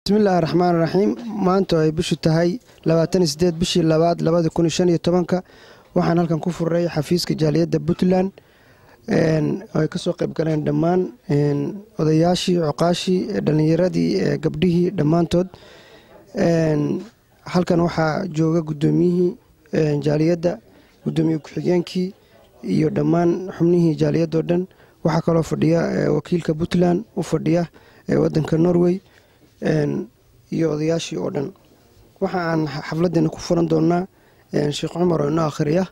bismillaahi raxmaan raxiim maanta ay bishu tahay labaatan sideed bishii labaad labada kun shan iyo tobanka waxaan halkan ku furay xafiiska jaaliyadda puntland ay kasoo qayb galeen dhammaan odayaashii coqaashii dhalinyaradii gabdhihii dhammaantood halkan waxaa jooga guddoomiyihii jaaliyadda guddoomiye ku-xigeenkii iyo dhammaan xubnihii jaaliyadoo dhan waxaa kaloo fadhiya wakiilka puntland u fadhiya wadanka norway iyo odayaashii oo dhan waxa aan xafladeena ku furan doonaa sheekh cumar oo inoo akhriya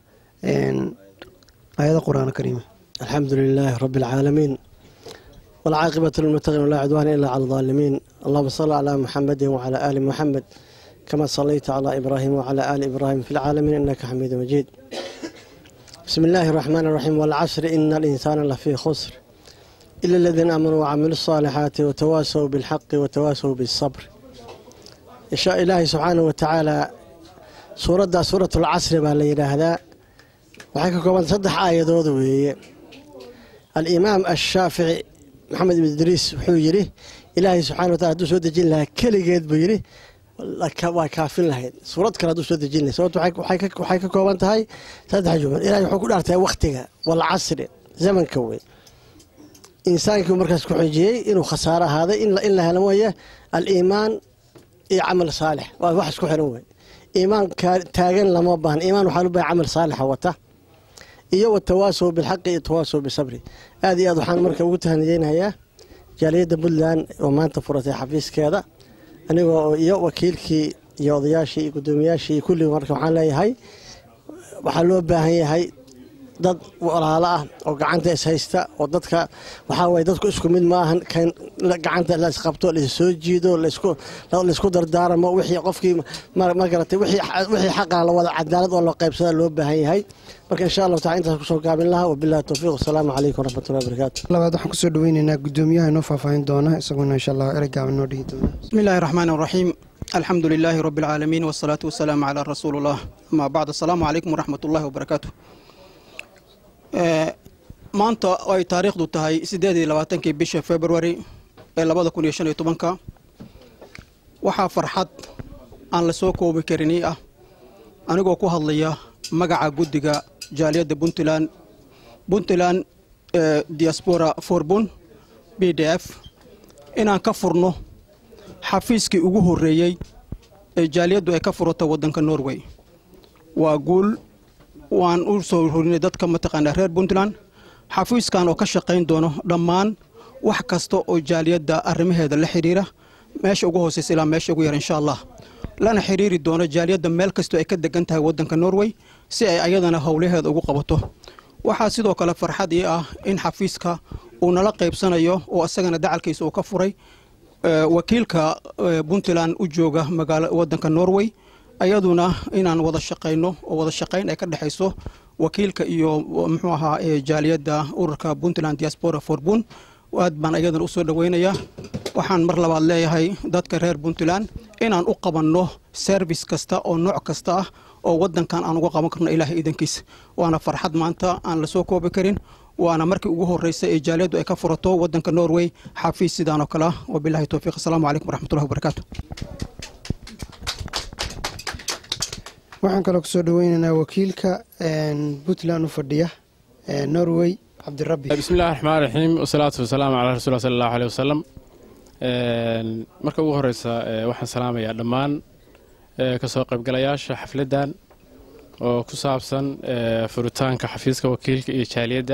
aayada qur-aan kariima alxamdu lilaahi rabi اlcaalamiin wاlcaaqibatu lilmutaqiin walaa cudwaana ila cala alظaalimiin allahuma salli calaa muxamadi wcala aali muxamed kama salayta calaa ibraahim wcala aali ibraahim fi lcaalamiin inaka xamiidu majiid bismi illaahi اraxmaan اraxiim wاlcasri ina alinsaana lafii khusr ila aladiina aamanuu wacamilu الصaalixaati watawaasaw biاlxaqi watawaasaw biالsabr insha ilaahi subxaanahu watacaala suuraddaa suurat اlcasri baa la yidhaahdaa waxay ka koobanta saddex aayadood weeye alimaam ashaafici maxamed ibn idriis wuxuu yidhi ilaahay subxana watala haduu soo dejin lahaa keligeed buu yidhi waa kaafin lahayd suurad kale haduu soo dejin lahay sababto waxay ka kooban tahay saddex juml ilahay wuxuu ku dhaartay wakhtiga walcasri zamanka wey insaankii markaas ku xojiyey inuu khasaaro ahaaday in la helo mooye aliimaan iyo camal saalix waa wax isku xiran wey iimaan taagan lama baahna iimaan waxaa lu bahay camal saalixa wata iyo watawaasow bilxaqi iyo tawaasow bisabri aad iyo aad waxaan marka ugu tahaniyeynayaa jaaliyadda puntland oo maanta furatay xafiiskeeda anigoo iyo wakiilkii iyo odayaashii iyo guddoomiyaashii iyo kulligii marka waxaan leeyahay waxaa loo baahan yahay dad walaalo ah oo gacanta ishaysta oo dadka waxaa waye dadku isku mid maahan kan gacanta la isqabto laissoo jiido laysku dardaaramo wixii qofkii ma garatay wixii xaqaa la wada cadaalad oo la qaybsada loo baahan yahay marka insha allahu taala intaas kusoo gaabin lahaa wabillahi towfiiq wasalaamu calaykum waraxmatullahi wabarakaatu labaad waxaan kusoo dhaweyneynaa guddoomiyaha inoo faahfaahin doona isaguna insha allah erey gaaban noo dhihi doona bismi illaahi raxmaan raxiim alxamdu lilaahi rabbi alcaalamiin wasalaatu wasalaamu calaa rasuulillah amaa bacd assalaamu calaykum waraxmat ullahi wabarakaatu maanta ay taariikhdu tahay siddeed iyo labaatankii bisha februari ee labada kun iyo shan iyo tobanka waxaa farxad aan la soo koobi karin ii ah anigoo ku hadlaya magaca guddiga jaaliyadda puntland puntland diaspora forbun b d f inaan ka furno xafiiskii ugu horreeyey ee jaaliyaddu ay ka furato waddanka norway waa guul waan u soo horinay dadka mataqaanaa reer puntland xafiiskan oo ka shaqayn doono dhammaan wax kasta oo jaaliyadda arrimaheeda la xidhiira meesha ugu hooseysa ilaa meesha ugu yar insha allah lana xidhiiri doono jaaliyadda meel kastoo ay ka degan tahay waddanka norway si ay ayadana howlaheeda ugu qabato waxaa sidoo kale farxad ii ah in xafiiska uu nala qaybsanayo oo isagana dacalkiisa uu ka furay wakiilka puntland u jooga magaala waddanka norway ayaduna inaan wada shaqayno oo wada shaqayn ay ka dhexayso wakiilka iyo muxuu ahaa jaaliyadda ururka puntland diaspora forbun aad baan ayadana usoo dhaweynayaa waxaan mar labaad leeyahay dadka reer puntland inaan u qabanno service kasta oo nooc kasta ah oo wadankan aan uga qaban karno ilaahay iidankiisa waana farxad maanta aan lasoo koobi karin waana markii ugu horreysa ee jaaliyaddu ay ka furato wadanka norway xafiis sidaan oo kale ah wabilahi towfiiq asalaamu calaykum waraxmatullahi wabarakaatu waxaan kaloo kusoo dhaweyneynaa wakiilka puntland u fadhiya norway cabdirabbi bismi illahi raxmaan raxiim wasalaatu wasalaamu calaa rasuul sala allahu aleh wasalam marka ugu horeysa waxaan salaamayaa dhammaan kasoo qaybgalayaasha xafladdan oo ku saabsan furitaanka xafiiska wakiilka iyo jaaliyadda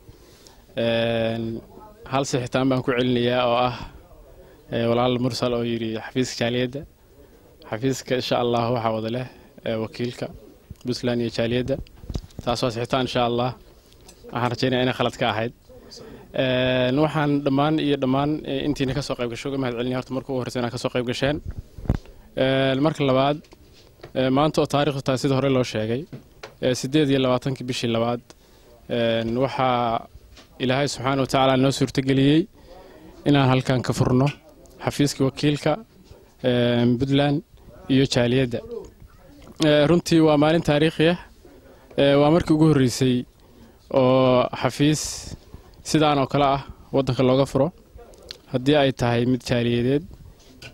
hal sixitaan baan ku celinayaa oo ah walaal mursal oo yidhi xafiiska jaaliyadda xafiiska insha allah waxaa wada leh wakiilka puntland iyo jaaliyadda taas waa sixitaan insha allah waxaan rajaynaya inay khalad ka ahayd waxaan dhammaan iyo dhammaan intiina ka soo qayb gasho uga mahad celinaya horta marka ugu horreysa inaa ka soo qayb gasheen marka labaad maanta oo taarikhdu tahay sida hore loo sheegay siddeed iyo labaatankii bishii labaad waxaa ilaahay subxaana wa tacaala noo suurtageliyey inaan halkan ka furno xafiiska wakiilka puntland iyo jaaliyadda runtii waa maalin taariikhi ah waa markii ugu horreysay oo xafiis sidaan oo kale ah waddanka looga furo haddii ay tahay mid jaaliyadeed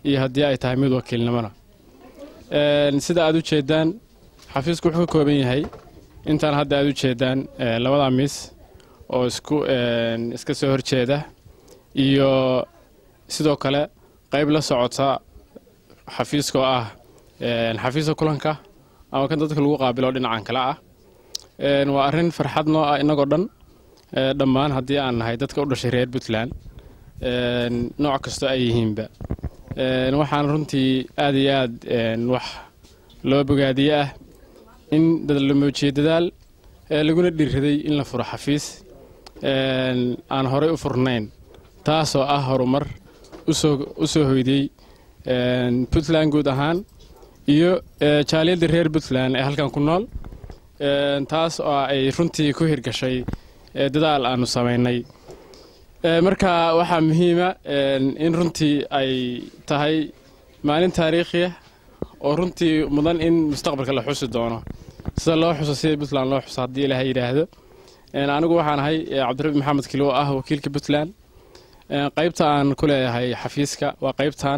iyo haddii ay tahay mid wakiilnimona sida aad u jeeddaan xafiisku wuxuu ka kooban yahay intaan hadda aad u jeeddaan labada miis oo isku iska soo horjeeda iyo sidoo kale qayb la socota xafiiska oo ah xafiiska kulanka ama kan dadka lagu qaabilo dhinacan kale ah waa arrin farxad noo ah innagoo dhan dhammaan haddii aan nahay dadka u dhashay reer puntland nooc kastoo ay yihiinba waxaan runtii aad iyo aad wax loo bogaadiye ah in la muujiye dadaal laguna dhiirraday in la furo xafiis aan horey u furnayn taasoo ah horumar u soo hoydiyey puntland guud ahaan iyo jaaliyadda reer puntland ee halkan ku nool taas oo ay runtii ku hirgashay dadaal aanu samaynay marka waxaa muhiima in runtii ay tahay maalin taariikhiya oo runtii mudan in mustaqbalka la xusi doono sida loo xuso sida puntland loo xuso haddii ilaahay yidhaahdo anigu waxaan ahay cabdirabi maxamed kilo oo ah wakiilka puntland qaybta aan ku leeyahay xafiiska waa qaybtan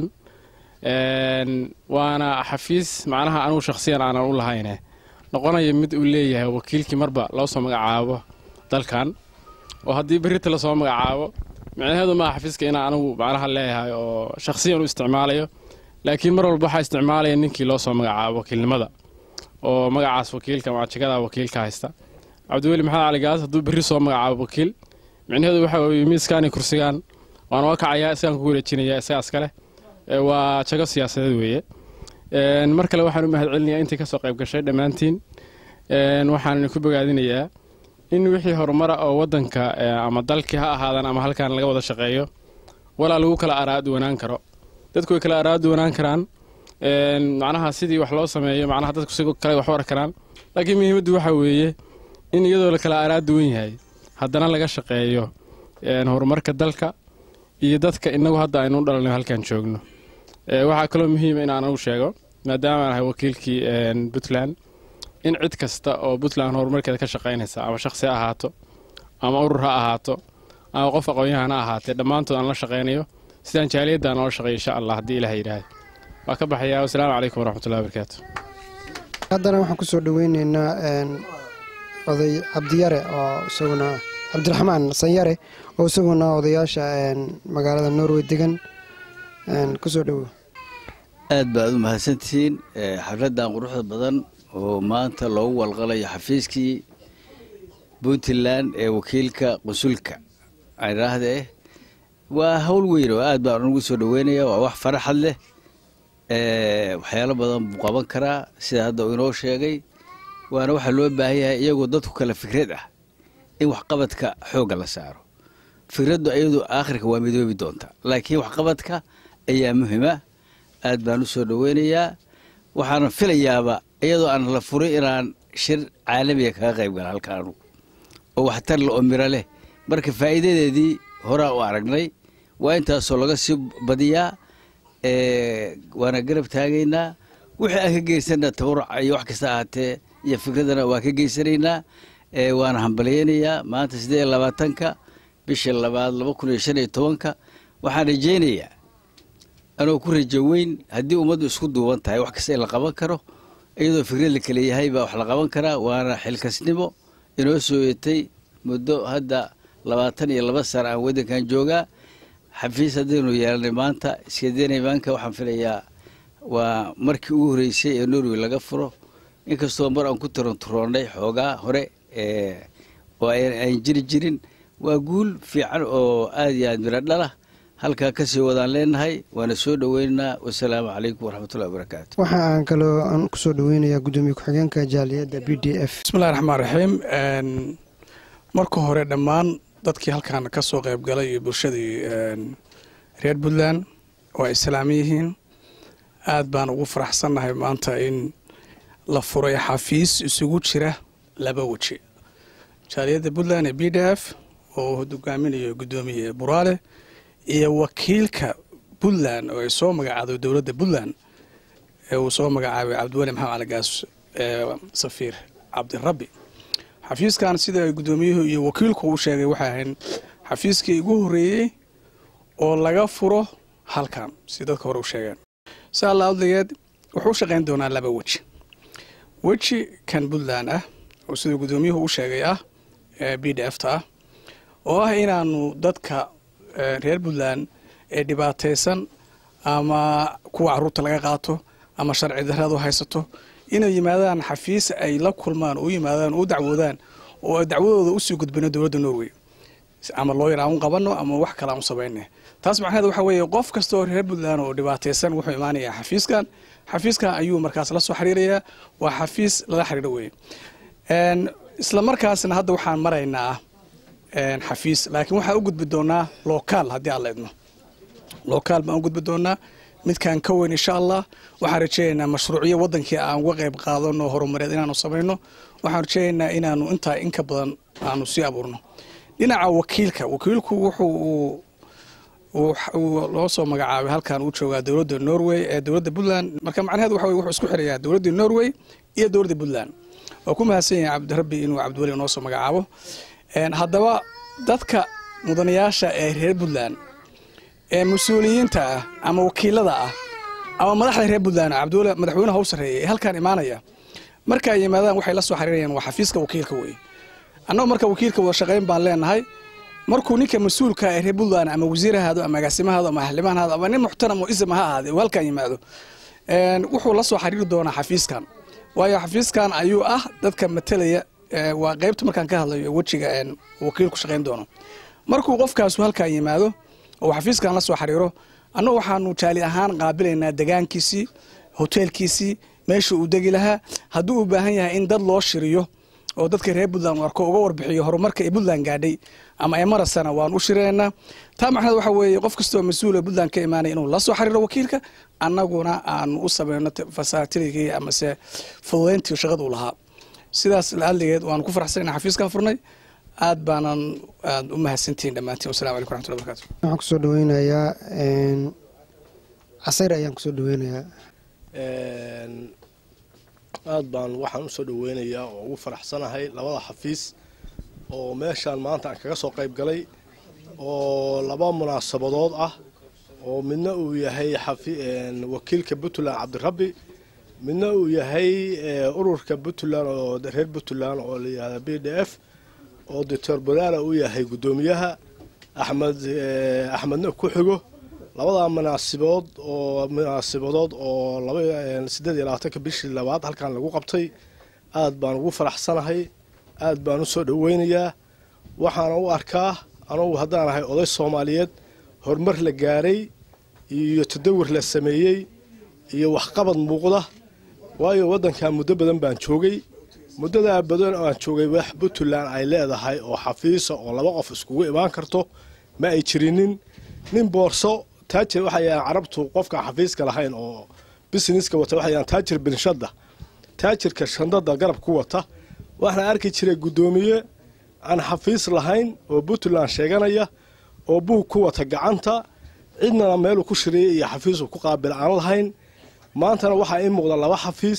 waana xafiis macnaha anigu shakhsiyan aanan u lahayne noqonaya mid uu leeyahay wakiilkii marba loo soo magacaabo dalkan oo haddii berita lasoo magacaabo micnaheedu maaha xafiiska inaan anigu macnaha leeyahay oo shakhsiyan u isticmaalayo laakiin mar walba waxaa isticmaalaya ninkii loo soo magacaabo wakiilnimada oo magacaas wakiilka macjigada wakiilka haysta cabdiweli maxamed cali gaas hadduu berri soo magacaabo wakiil micnaheedu waxa weeye miiskaan iyo kursigaan waan oga kacayaa isagaan kugu wareejinaya isagaas kale waa jago siyaasadeed weeye mar kale waxaan u mahad celinayaa intii kasoo qayb gashay dhammaantiin waxaan ku bogaadinayaa in wixii horumara oo wadanka ama dalkii ha ahaadan ama halkan laga wada shaqeeyo walaa lagu kala araaduwanaan karo dadku way kala araaduwanaan karaan macnaha sidii wax loo sameeyo macnaha dadku si kale wax u arkaraan laakiin muhiimaddu waxa weeye in iyadoo la kala araaduwan yahay haddana laga shaqeeyo horumarka dalka iyo dadka inagu hadda aynu u dhalanay halkan joogno waxaa kaloo muhiima in aan ugu sheego maadaama aan ahay wakiilkii puntland in cid kasta oo puntland horumarkeeda ka shaqaynaysa ama shakhsi ha ahaato ama urur ha ahaato ama qof aqoon-yahan ha ahaatee dhammaantood aan la shaqaynayo sidaan jaaliyaddan oola shaqeeyo insha allah haddii ilaah yidhaahdo waa ka baxayaa wasalaamu calaykum waraxmatullahi wabarakaatu haddana waxaan kusoo dhaweyneynaa oday cabdiyare oo isaguna cabdiraxmaan sanyare oo isaguna odayaasha magaalada norway degan kusoo dhowo aad baad u mahadsantihiin xafladdan quruxda badan oo maanta loogu walqalayo xafiiskii puntland ee wakiilka qusulka idhaahdee waa hawl weyn oo aad baan ugu soo dhaweynaya waa wax faraxad leh waxyaalo badan buu qaban karaa sida hadda uu inoo sheegay waana waxaa loo baahan yahay iyagoo dadku kale fikrad ah in waxqabadka xoogga la saaro fikraddu iyadu aakhirka waa midoobi doonta laakiin waxqabadka ayaa muhima aad baan u soo dhaweynayaa waxaana filayaaba iyadoo aan la furin inaan shir caalamiga kaga qayb gala halkaanu oo waxtar le oo miro leh marka faa'iidadeedii horaa u aragnay waa intaasoo laga sii badiyaa waana garab taagaynaa wixii aan ka geysana tabaruca iyo wax kasta ahaatee iyo fikradana waa ka geysanaynaa waana hambalyeynayaa maanta siddeed iyo labaatanka bisha labaad laba kun iyo shan iyo tobanka waxaan rajaynayaa anoo ku rajo weyn haddii ummaddu isku duuban tahay wax kasta in la qaban karo iyadoo fikrad la kale yahay baa wax la qaban karaa waana xilkasnimo inoo soo yetay muddo hadda labaatan iyo laba sana aan waddankan joogaa xafiis haddaynu yeelanay maanta iskadenay maanka waxaan filayaa waa markii ugu horreysay ee norway laga furo inkastoo mar aan ku taranturoonnay xoogaa hore oo aan jiri jirin waa guul fiican oo aad iyo aad miro dhalah halkaa kasii wadaan leenahay waana soo dhoweynaynaa wasalaamu calaykum waraxmatullahi wabarakaatu waxa aan kaloo aan kusoo dhaweynayaa gudoomiye ku-xigeenka jaaliyadda b d f bismillahi raxmaan raxiim marka hore dhammaan dadkii halkan ka soo qayb galay iyo bulshadii reer puntland oo ay islaami yihiin aad baan ugu faraxsannahay maanta in la furay xafiis isugu jira laba weji jaaliyadda puntland ee b d f oo hogaaminayo gudoomiye buraale iyo wakiilka puntland oo ay soo magacaado dowladda puntland ee uu soo magacaabay cabdiweli maxamed calagaas safiir cabdirabbi xafiiskan sida gudoomiyuhu iyo wakiilku u sheegay waxay ahayn xafiiskii ugu horreeyey oo laga furo halkan si dadka hore u sheegeen si alla adligeed wuxuu u shaqayn doonaa laba weji weji kan puntland ah oo siduu guddoomiyuhu u sheegay ah ee b d f ta ah oo ah inaanu dadka reer puntland ee dhibaataysan ama kuwa caruurta laga qaato ama sharci darradu haysato inay yimaadaan xafiis ay la kulmaan u yimaadaan u dacwoodaan oo ay dacwadooda usii gudbino dowladda norway ama looyar aan u qabano ama wax kale aan u samayne taas macnaheed waxa weeye qof kasta oo reer puntland oo dhibaataysan wuxuu imaanayaa xafiiskan xafiiskan ayuu markaas la soo xiriirayaa waa xafiis lala xiriiro weye isla markaasna hadda waxaan maraynaa xafiis laakiin waxaan u gudbi doonaa lokaal haddii aan la idmo lokaal baan u gudbi doonaa midkaan ka weyn insha allah waxaan rajeynaynaa mashruucyo wadankii aan uga qayb qaadano horumareed inaanu samayno waxaan rajeynaynaa inaanu intaa in ka badan aanu sii abuurno dhinaca wakiilka wakiilku wuxuu loo soo magacaabay halkan uu joogaa dowladda norway ee dowladda puntland marka macnaheed waxa wuxuu isku xirayaa dowladda norway iyo dowladda puntland waa ku mahadsan yahay cabdirabbi inuu cabdiweli noo soo magacaabo haddaba dadka mudanayaasha ee reer puntland ee mas-uuliyiinta ah ama wakiilada ah ama madaxda reer puntland cabdiweli madaxweynaha u sarreeya ee halkaan imaanaya marka ay yimaadaan waxay la soo xiriirayaan waa xafiiska wakiilka weye annagu marka wakiilka wada shaqayn baan leenahay markuu ninka mas-uulka ee reer puntland ama wasiir ahaado ama agaasimahaado ama xildhibaan ahaado ama nin muxtaram oo ism ha ahaade uu halkaan yimaado wuxuu la soo xiriiri doonaa xafiiskan waayo xafiiskan ayuu ah dadka matalaya waa qaybta markaan ka hadlayo wejiga wakiilku shaqayn doono markuu qofkaasu halkaan yimaado oo xafiiskan la soo xiriiro annagu waxaanu jaali ahaan qaabilaynaa degaankiisii hoteelkiisii meesha uu degi lahaa hadduu u baahan yahay in dad loo shiriyo oo dadka reer puntland arko uga warbixiyo horumarka ee puntland gaadhay ama ee marasana waan u shiraynaa taa macnaheed waxa weeye qof kastoo mas-uul ee puntland ka imaanaya inuu la soo xiriiro wakiilka annaguna aanu u samayno fasaatiligii amase fududayntii shaqada u lahaa sidaas laadligeed waanu ku faraxsan inaan xafiiskan furnay aad baanan aad u mahadsantihiin dhammaantiin wasalamu calaykum raxmatullahi barakatu waxaan kusoo dhaweynayaa casayr ayaan kusoo dhaweynayaa aad baan waxaan usoo dhaweynayaa oo ugu faraxsanahay labada xafiis oo meeshaan maanta aan kaga soo qayb galay oo laba munaasabadood ah oo midna uu yahay wakiilka puntland cabdirabbi midna uu yahay ururka puntland oo reer puntland oo la yihahda b d f oo doctor bolaala uu yahay guddoomiyaha axmed axmedna ku xigo labadaa munaasibood oo munaasibadood oo laba siddeed iyo labaatanka bishii labaad halkan lagu qabtay aad baan ugu faraxsanahay aad baan u soo dhoweynayaa waxaana u arkaa anugu haddaan ahay oday soomaaliyeed horumar la gaaray iyo tadawur la sameeyey iyo waxqabad muuqda waayo waddankan muddo badan baan joogay muddadaa badan aan joogay wax puntland ay leedahay oo xafiisa oo laba qof iskugu imaan karto ma ay jirinin nin boorso taajir waxayaan carabtu qofka xafiiska lahayn oo busineska wata waxayaan taajir binshadda taajirka shandada garab ku wata waxaan arki jiray guddoomiye aan xafiis lahayn oo puntland sheeganaya oo buug ku wata gacanta cidnana meeluu ku shiriyay iyo xafiisu ku qaabil aan lahayn maantana waxaa ii muuqda laba xafiis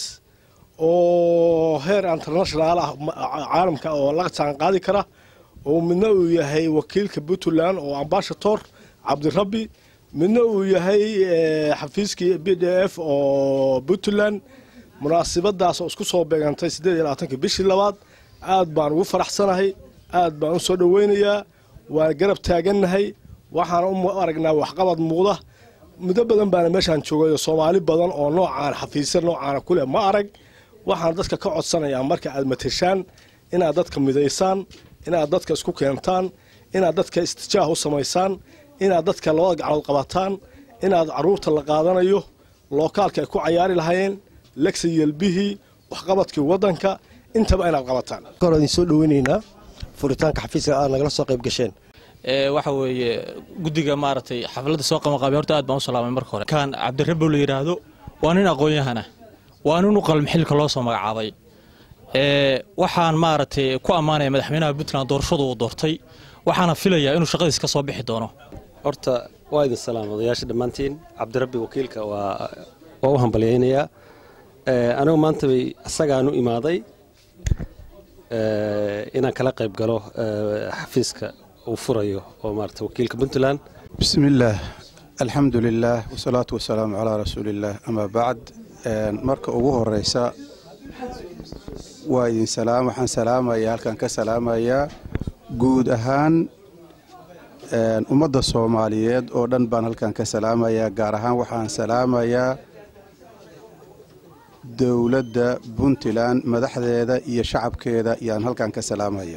oo heer international ah caalamka oo la jaan qaadi kara oo midna uu yahay wakiilka puntland oo ambashator cabdirabbi midna uu yahay xafiiskii b d f oo puntland munaasibadaas oo isku soo beegantay siddeed iyo labaatanka bishii labaad aad baan ugu faraxsanahay aad baan u soo dhoweynayaa waan garab taagannahay waxaan u aragnaa waxqabad muuqda muddo badan baana meeshaan joogayo soomaali badan oo noocaan xafiisya noocaana ku leh ma arag waxaan dadka ka codsanayaa marka aad mateshaan inaad dadka midaysaan inaad dadka isku keentaan inaad dadka istijaah u samaysaan inaad dadka labada gacnood qabataan inaad caruurta la qaadanayo lookaalka ay ku cayaari lahaayeen legsa yelbihii waxqabadkii waddanka intaba inaad qabataan hore idin soo dhoweynaynaa furitaanka xafiiska aad nagala soo qayb gasheen waxa weeye guddiga maaragtay xafladda soo qabanqaabay horta aad baan u salaamay marka hore kan cabdirabbow la yidhaahdo waa nin aqoon-yahana waa nin u qalmi xilka loo soo magacaabay waxaan maaragtay ku ammaanaya madaxweynaha puntland doorashadu uu doortay waxaana filayaa inuu shaqadiis ka soo bixi doono horta waa idin salaam odayaasha dhammaantiin cabdirabbi wakiilka waa waa u hambalyaynayaa anigu maanta bay isagaan u imaaday inaan kala qayb galo xafiiska uu furayo oo maarata wakiilka puntland bismillaah alxamdu lilaah wasalaatu wasalaamu calaa rasuuliillaah amaa bacd marka ugu horeysa waa idin salaam waxaan salaamayaa halkan ka salaamayaa guud ahaan ummadda soomaaliyeed oo dhan baan halkan ka salaamayaa gaar ahaan waxaan salaamayaa dowladda puntland madaxdeeda iyo shacabkeeda yaan halkan ka salaamaya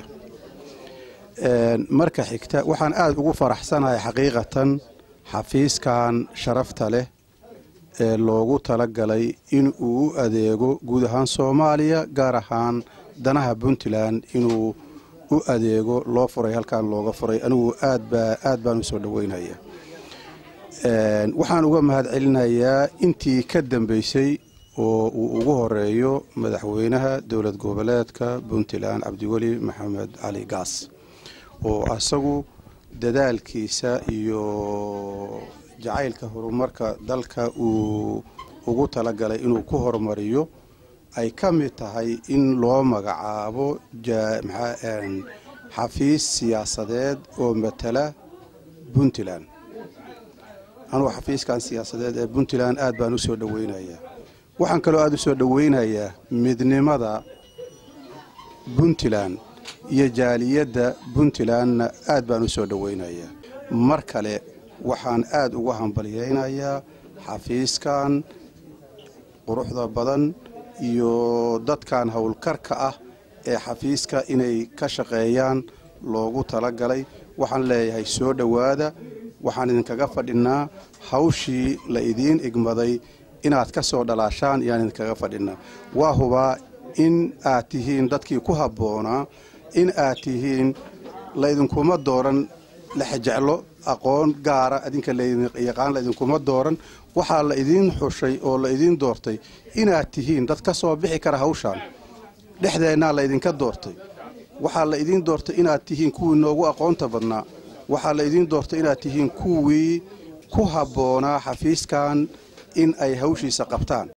marka xigta waxaan aada ugu faraxsanahay xaqiiqatan xafiiskan sharafta leh ee loogu talagalay in uu u adeego guud ahaan soomaaliya gaar ahaan danaha puntland inuu u adeego loo furay halkan looga furay anigu aad baan usoo dhaweynaya waxaan uga mahad celinayaa intii ka dambeysay oo uu ugu horeeyo madaxweynaha dowlad goboleedka puntland cabdiweli maxamed cali gaas oo asagu dadaalkiisa iyo jacaylka horumarka dalka uu ugu talagalay inuu ku horumariyo ay ka mid tahay in loo magacaabo xafiis siyaasadeed oo matala puntland anugu xafiiskan siyaasadeed ee puntland aad baan u soo dhoweynayaa waxaan kaloo aada u soo dhoweynayaa midnimada puntland iyo jaaliyadda puntlandna aad baan u soo dhoweynayaa mar kale waxaan aada uga hambalyeynayaa xafiiskan quruxda badan iyo dadkan howlkarka ah ee xafiiska inay ka shaqeeyaan loogu talagalay waxaan leeyahay soo dhowaada waxaan idinkaga fadhinaa hawshii la idiin igmaday inaad ka soo dhalaashaan ayaan idinkaga fadhinaa waa hubaa in aad tihiin dadkii ku habboonaa in aad tihiin laydinkuma dooran lexjeclo aqoon gaara adinka layaqaan laydinkuma dooran waxaa la idiin xushay oo la idiin doortay inaad tihiin dad ka soo bixi kara hawshaan dhexdeennaa laydinka doortay waxaa la idiin doortay inaad tihiin kuwii noogu aqoonta badnaa waxaa la idiin doortay inaad tihiin kuwii ku habboonaa xafiiskan in ay hawshiisa qabtaan